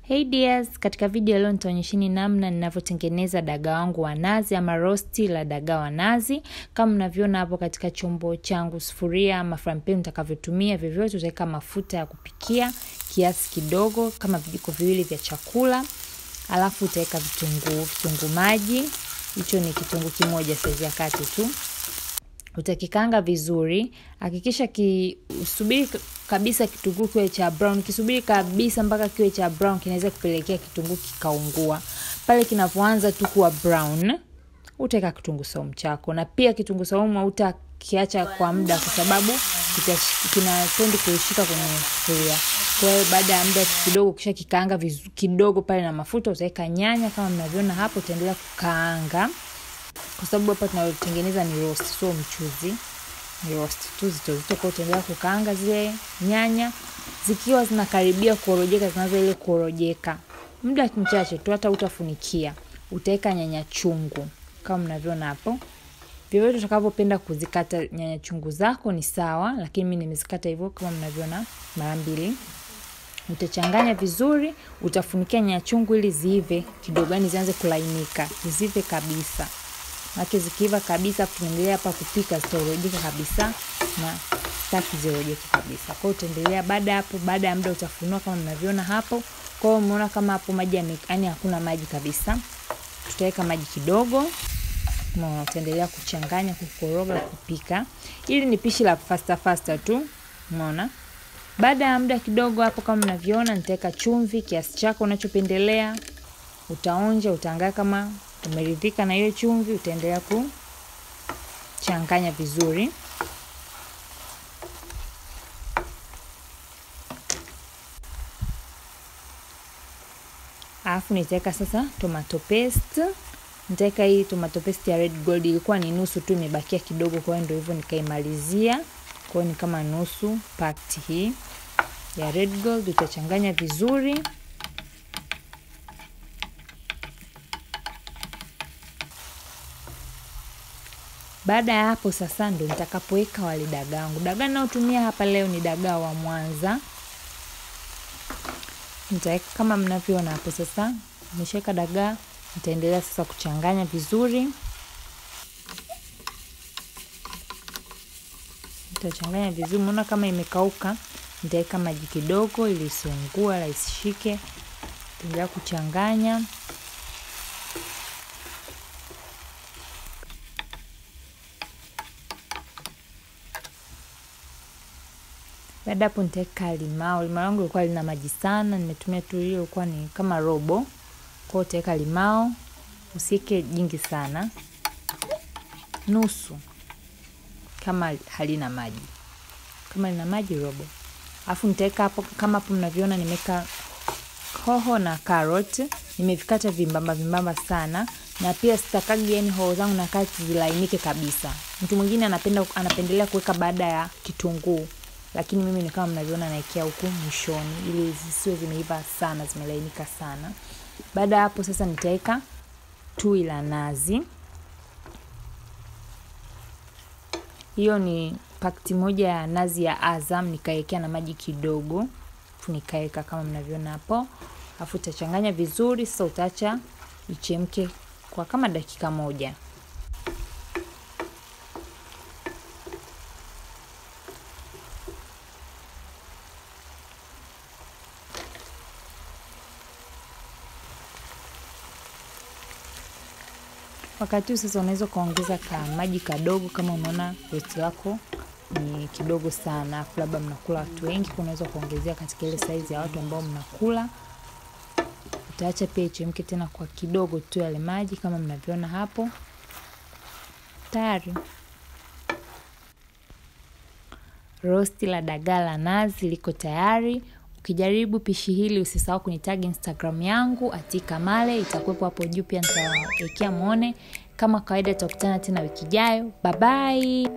Hey dears, katika video leo nitaonyesheni namna ninavyotengeneza dagaa wangu wa nazi ama rosti la dagaa wa nazi. Kama mnavyoona hapo katika chombo changu, sufuria ama frying pan utakavyotumia vyovyote, utaweka mafuta ya kupikia kiasi kidogo kama vijiko viwili vya chakula, alafu utaweka vitunguu, vitunguu maji, hicho ni kitunguu kimoja saizi ya kati tu utakikanga vizuri. Hakikisha ki usubiri kabisa kitunguu kiwe cha brown, kisubiri kabisa mpaka kiwe cha brown, kinaweza kupelekea kitunguu kikaungua. Pale kinapoanza tu kuwa brown, utaweka kitunguu saumu chako, na pia kitunguu saumu hautakiacha kwa muda, kwa sababu kinatendi kuishika kwenye sufuria. Kwa hiyo baada ya muda kidogo, kisha kikaanga kidogo pale na mafuta, utaweka nyanya kama mnavyoona hapo, utaendelea kukaanga kwa sababu hapa tunayotengeneza ni roast, sio mchuzi, ni roast tu zito zito. Kwa utaendelea kukaanga zile nyanya zikiwa zinakaribia kuorojeka, zinaanza ile kuorojeka, muda mchache tu, hata utafunikia. Utaweka nyanya chungu kama mnavyoona hapo. Vyovyote utakavyopenda kuzikata nyanya chungu zako ni sawa, lakini mimi nimezikata hivyo kama mnavyoona mara mbili. Utachanganya vizuri, utafunikia nyanya chungu ili ziive kidogo, yani zianze kulainika, ziive kabisa Maana zikiiva kabisa, tunaendelea hapa kupika, zitaorojeka kabisa na sitaki ziorojeke kabisa. Kwa hiyo utaendelea baada hapo, baada ya muda utafunua kama mnavyoona hapo. Kwa hiyo umeona kama hapo maji yaani hakuna maji kabisa. Tutaweka maji kidogo. Umeona, utaendelea kuchanganya, kukoroga, kupika. Ili ni pishi la fasta fasta tu. Umeona? Baada ya muda kidogo hapo kama mnavyoona, nitaweka chumvi kiasi chako unachopendelea. Utaonja, utaangaa kama umeridhika na hiyo chumvi, utaendelea kuchanganya vizuri. Alafu nitaweka sasa tomato paste. Nitaweka hii tomato paste ya Red Gold, ilikuwa ni nusu tu, imebakia kidogo, kwa hiyo ndio hivyo nikaimalizia. Kwa hiyo ni kama nusu pakti hii ya Red Gold, utachanganya vizuri. Baada ya hapo sasa ndo nitakapoweka wale dagaa wangu. Dagaa naotumia hapa leo ni dagaa wa Mwanza. Nitaweka kama mnavyoona hapo sasa. Nimeshaweka dagaa, nitaendelea sasa kuchanganya vizuri. Nitachanganya vizuri, umeona kama imekauka. Nitaweka maji kidogo ili isiungue wala isishike. Nitaendelea kuchanganya. Baada hapo nitaweka limao. Limao langu lilikuwa lina maji sana, nimetumia tu hiyo, ilikuwa ni kama robo. Kwa hiyo utaweka limao, usiweke jingi sana, nusu kama halina maji. Kama lina maji robo. Alafu nitaweka hapo, kama hapo mnavyoona, nimeweka hoho na carrot, nimevikata vimbamba vimbamba sana, na pia sitakagi yani hoho zangu na kati zilainike kabisa. Mtu mwingine anapenda anapendelea kuweka baada ya kitunguu lakini mimi ni kama mnavyoona naekea huku mwishoni ili zisiwe zimeiva sana, zimelainika sana. Baada ya hapo sasa nitaweka tui la nazi. Hiyo ni pakiti moja ya nazi ya Azam, nikaekea na maji kidogo, nikaweka kama mnavyoona hapo. Alafu utachanganya vizuri. Sasa utaacha ichemke kwa kama dakika moja. Wakati huu sasa unaweza ukaongeza ka maji kadogo, kama unaona rosti lako ni kidogo sana, afu labda mnakula watu wengi, unaweza kuongezea katika ile saizi ya watu ambao mnakula. Utaacha pia ichemke tena kwa kidogo tu yale maji, kama mnavyoona hapo. Tayari rosti la dagaa la nazi liko tayari. Ukijaribu pishi hili usisahau kunitag Instagram yangu @kamale, itakuwepo hapo juu, pia nitawekea muone. Kama kawaida, tutakutana tena wiki ijayo. Bye bye.